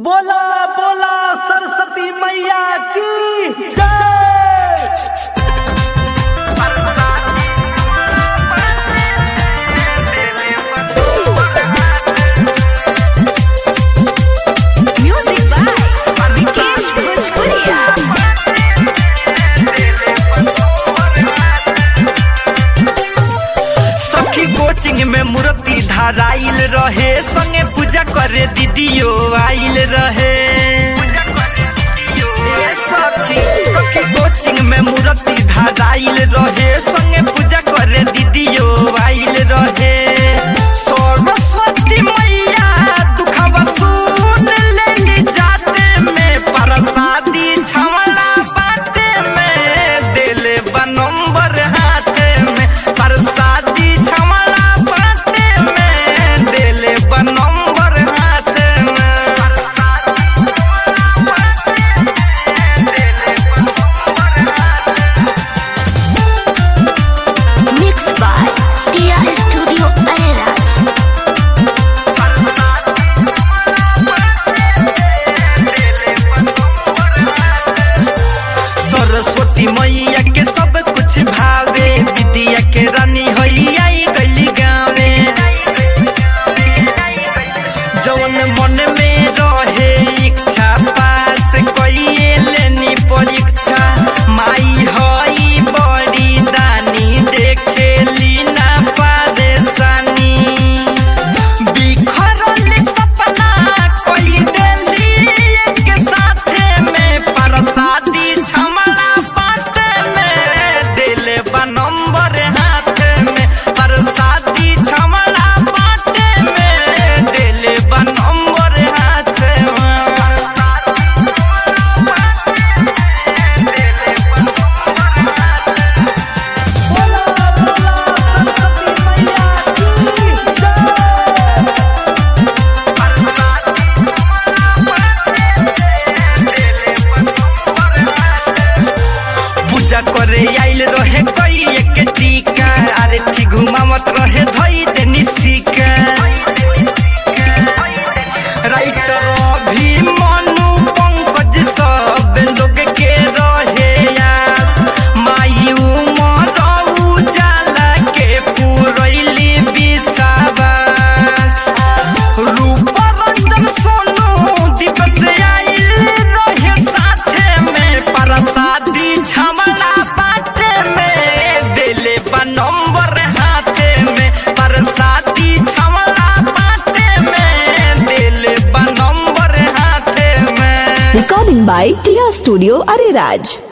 बोला बोला सरस्वती मैया की जय Music by Vikesh Bhojpuria. सखी कोचिंग में मूर्ति धाराइल रहे संगे पूजा करे दीदियो आइल रहे ए सखी सखी कोचिंग में मूर्ति धाराइल रहे संगे पूजा करे दीदियो आइल रहे सरस्वती मैया दुखवा सुन लेली जाते में प्रसादी छमला बाटे में दिले बा नंबर हाथे में प्रसादी छमला बाटे में दिले बा नंबर हाथे में Mixed by Tia Studio Airaj. Saraswati मैया के सब कुछ भावे विद्या के रानी होइया गली गावे जौन मन में रहे इच्छा पास कइए लेनी परीक्षा माई हई बड़ी दानी देखेली ना परेशानी बिखरल सपना कोई देली एक साथे में प्रसादी छमला बाटे में दिल बा नंबर हाथे में प्रसादी छमला बाटे में दिल बा नंबर हाथे में बोला बोला सरस्वती मैया की जय पूजा करे आइल रहे कोई एक टीका अरे थी घुमावत रहे धई देनी सीका राइटर भी मनु पंकज सब लोग के रहे आस माई उमर उजाला के पुरैली विश्वास रूप रंजन सोनू दिवस आइल रहे साथे में प्रसादी झमला बाटे में दिले बा नंबर हाथे में प्रसादी झमला बाटे में दिले बा नंबर हाथे में Recording by Tia Studio Ariraj.